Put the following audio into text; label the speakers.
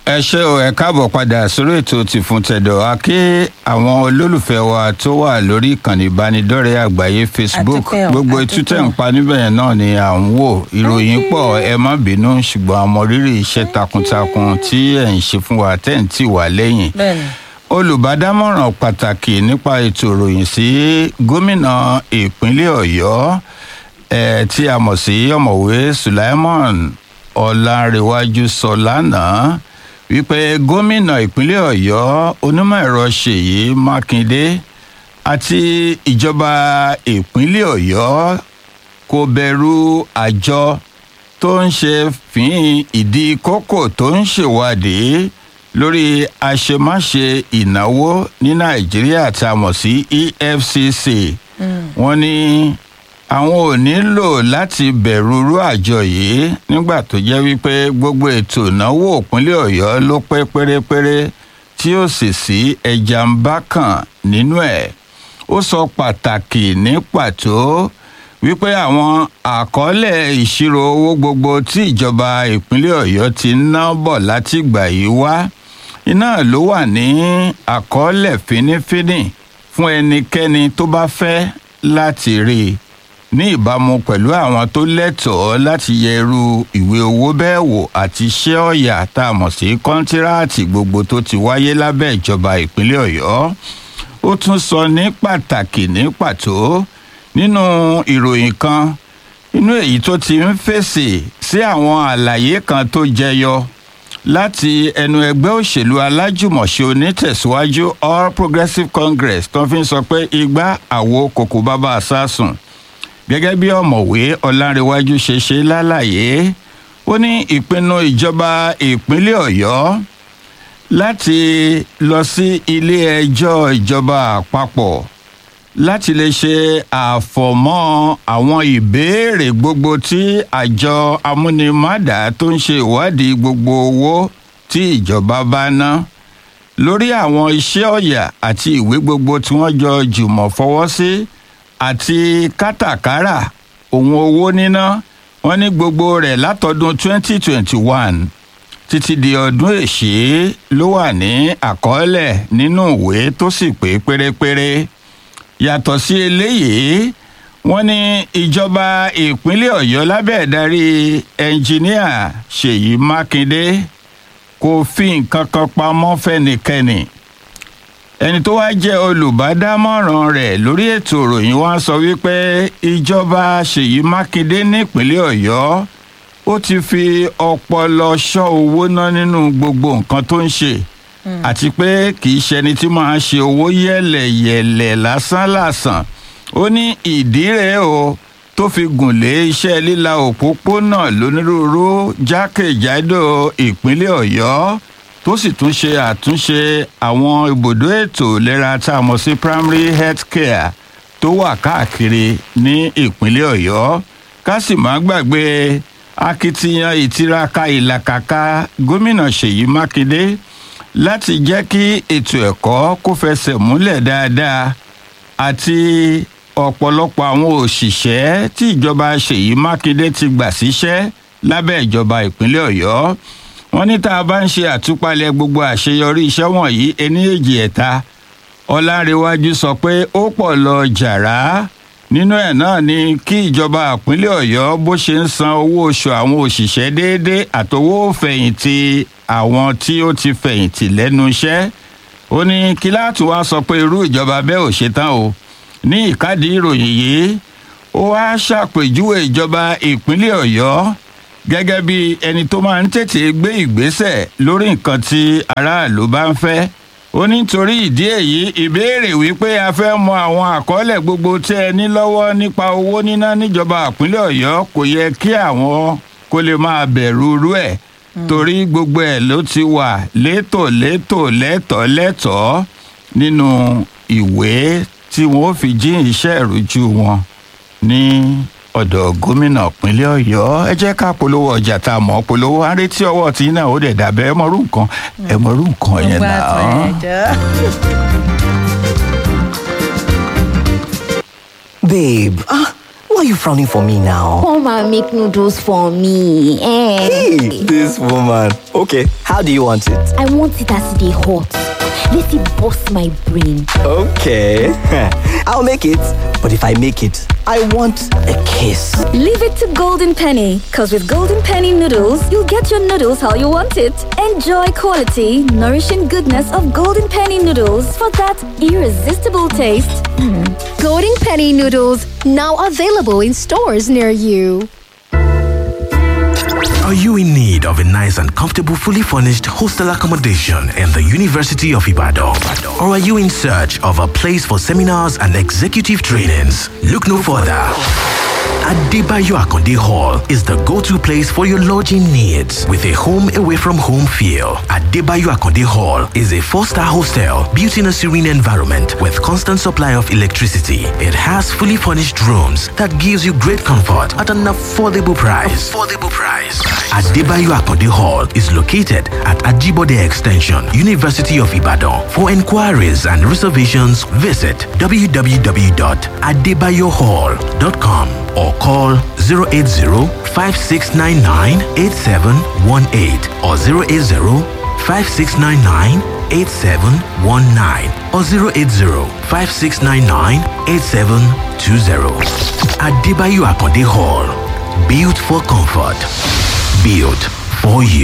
Speaker 1: ẹ ṣé o ẹ káàbọ̀ padà sórí ètò ti fún tẹ̀dọ̀ a kí àwọn olólùfẹ́ wa tó wà lórí ìkànnì ìbánidọ́rẹ̀ẹ́ àgbáyé facebook
Speaker 2: Àdúpẹ́ o,
Speaker 1: gbogbo
Speaker 2: àdúpẹ́
Speaker 1: etú tẹ̀ ń
Speaker 2: o.
Speaker 1: pa níbẹ̀ yẹn náà ni à ń wò ìròyìn pọ̀ ẹ má bínú ṣùgbọ́n àmọ́ rírì iṣẹ́ takuntakun tí ẹ̀ ń ṣe fún wa tẹ̀ ń tì wá lẹ́yìn
Speaker 2: bẹ́ẹ̀ni
Speaker 1: olùbádámọ̀ràn pàtàkì nípa ètò ìròyìn sí gómìnà ìpínlẹ̀ ọ̀yọ́ ẹ̀ tí a mọ̀ sí ọ̀mọ̀wé sulaimon ọ̀làǹrẹ̀wájú sọ lánàá wípé gómìnà ìpínlẹ̀ ọ̀yọ́ onímọ̀ ẹ̀rọ ṣèyí mákindé àti ìjọba ìpínlẹ̀ ọ̀yọ́ kò bẹ̀rù àjọ tó ń ṣe fín ìdí kókò tó ń ṣèwádìí lórí àṣemáṣe ìnáwó ní nàìjíríà tá a mọ̀ sí efcc wọ́n ní àwọn ò nílò láti bẹ̀rù irú àjọ yìí nígbà tó jẹ́ wípé gbogbo ètò ìnáwó ìpínlẹ̀ ọ̀yọ́ ló pé pérépéré tí ó sì sí ẹja ń bá kàn nínú ẹ̀ ó sọ pàtàkì ní pàtó wípé àwọn àkọọ́lẹ̀ ìṣirò owó gbogbo tí ìjọba ìpínlẹ̀ ọ̀yọ́ ti ń ná bọ̀ látìgbà yìí wá iná ló wà ní àkọọ́lẹ̀ fínífíní fún ẹnikẹ́ni tó bá fẹ́ láti rí i ní ìbámu pẹ̀lú àwọn tó lẹ́tọ̀ọ́ láti yẹ irú ìwé owó bẹ́ẹ̀ wò àti iṣẹ́ ọ̀yà tá a mọ̀ sí kọ́ńtíráàtì gbogbo tó ti wáyé lábẹ́ ìjọba ìpínlẹ̀ ọ̀yọ́ ó tún sọ ní pàtàkì ní pàtó nínú ìròyìn kan inú èyí tó ti ń fèsì sí àwọn àlàyé kan tó jẹyọ láti ẹnu ẹgbẹ́ òṣèlú alájùmọ̀ṣe onítẹ̀síwájú all progressives congress tó fi ń sọ pé igbá àwo kòkó bàbá àsásùn gẹ́gẹ́ bí ọ̀mọ̀wé ọ̀làǹrẹ̀wájú ṣe ṣe lálàyé ó ní ìpinnu ìjọba ìpínlẹ̀ ọ̀yọ́ láti lọ sí ilé ẹjọ́ ìjọba àpapọ̀ láti lè ṣe àfọ̀mọ́ àwọn ìbéèrè gbogbo tí àjọ amúnimádà tó ń ṣe ìwádìí gbogbo owó tí ìjọba bá ná lórí àwọn iṣẹ́ ọ̀yà àti ìwé gbogbo tí wọ́n jọ jùmọ̀ fọwọ́ sí àti kátàkárà òun owó níná wọ́n ní gbogbo rẹ̀ látọdún 2021 títí di ọdún èṣí ló wà ní àkọọ́lẹ̀ nínú ìwé tó sì pé pérépéré yàtọ̀ sí eléyìí wọ́n ní ìjọba ìpínlẹ̀ ọ̀yọ́ lábẹ́ ìdarí ẹnjiníà ṣèyí mákindé kò fi nǹkan kan pamọ́ fẹ́nikẹ́ni ẹni tó wá jẹ́ olùbádámọ̀ràn rẹ̀ lórí ètò ìròyìn wa sọ wípé ìjọba ṣèyí mákindé nípínlẹ̀ ọ̀yọ́ ó ti fi ọpọlọ ṣọ́ owó ná nínú gbogbo nǹkan tó ń ṣe àti pé kì í ṣẹni tí máa ṣe owó yẹ̀lẹ̀yẹ̀lẹ̀ lásánlàsàn ó ní ìdí rẹ̀ o tó fi gùn lé iṣẹ́ líla òpópónà lónírúurú jákèjádò ìpínlẹ̀ ọ̀yọ́ tó sì tún ṣe àtúnṣe àwọn ibùdó ètò ìlera tá a mọ̀ sí primary health care tó wà káàkiri ní ìpínlẹ̀ ọ̀yọ́ ká sì má gbàgbé akitiyan ìtiraka ìlàkàkà gómìnà ṣèyí mákindé láti jẹ́ kí ètò ẹ̀kọ́ kó fẹsẹ̀ múlẹ̀ dáadáa àti ọ̀pọ̀lọpọ̀ àwọn òṣìṣẹ́ tí ìjọba ṣèyí mákindé ti gbà síṣẹ́ lábẹ́ ìjọba ìpínlẹ̀ ọ̀yọ́ wọn ní tá a bá ń ṣe àtúpalẹ̀ gbogbo àṣeyọrí iṣẹ́ wọ̀nyí ení èjì ẹ̀ta ọlárẹ̀wájú sọ pé ó pọ̀ lọ jàrá nínú ẹ̀ náà ni kí ìjọba ìpínlẹ̀ ọ̀yọ́ bó ṣe ń san owó oṣù àwọn òṣìṣẹ́ déédéé àtowó fẹ̀yìntì àwọn tí ó ti fẹ̀yìntì lẹ́nu iṣẹ́ ó ní kíláàtù wa sọ pé irú ìjọba bẹ́ẹ̀ ò ṣe tán o ní ìkádìí ìròyìn yìí ó wá ṣàpèjúwe ìjọba ìpínlẹ̀ ọ̀yọ́ gẹ́gẹ́ bí ẹni tó máa ń tètè gbé ìgbésẹ̀ lórí nǹkan tí aráàlú bá ń fẹ́ ó ní torí ìdí èyí ìbéèrè wípé a fẹ́ mọ àwọn àkọọ́lẹ̀ gbogbo tí ẹ ní lọ́wọ́ nípa owó níná níjọba ìpínlẹ̀ ọ̀yọ́ kò yẹ kí àwọn kó lè máa bẹ̀rù irú ẹ̀ torí gbogbo ẹ̀ ló ti wà létò létò lẹ́tọ̀ọ́ lẹ́tọ̀ọ́ nínú ìwé tí wọ́n fi jí iṣẹ́ ìrújú wọn ní ọ̀dọ̀ gómìnà ìpínlẹ̀ ọ̀yọ́ ẹ jẹ́ ká polówó ọjà tá a mọ̀ polówó á retí ọwọ́ tí náà ó dẹ̀ dàbẹ́ ẹ mọ̀rú nǹkan ẹ mọ̀rú nǹkan yẹn
Speaker 2: Gbogbo
Speaker 1: náà.
Speaker 2: àtọ̀ ẹ̀jọ́.
Speaker 3: Babe, ah,
Speaker 2: Why are you frowning for me now?
Speaker 3: Come and make noodles for me. Eh.
Speaker 2: Hey, this woman. Okay, how do you want it?
Speaker 3: I want it as they hot. Let it bust my brain.
Speaker 2: Okay, I'll make it. But if I make it, I want a kiss.
Speaker 4: Leave it to Golden Penny, because with Golden Penny noodles, you'll get your noodles how you want it. Enjoy quality, nourishing goodness of Golden Penny noodles for that irresistible taste.
Speaker 5: Golden Penny noodles now available in stores near you.
Speaker 6: Are you in need of a nice and comfortable, fully furnished hostel accommodation in the University of Ibadan? Or are you in search of a place for seminars and executive trainings? Look no further. Adebayo Akonde Hall is the go-to place for your lodging needs with a home away from home feel. Adebayo Akonde Hall is a four-star hostel built in a serene environment with constant supply of electricity. It has fully furnished rooms that gives you great comfort at an affordable price. Affordable price. Adebayo Akonde Hall is located at Ajibode Extension, University of Ibadan. For inquiries and reservations, visit www.adebayohall.com or call 080-5699-8718 or 080-5699-8719 or 080-5699-8720. Adebayo Akonde Hall. Built for comfort. Built for you.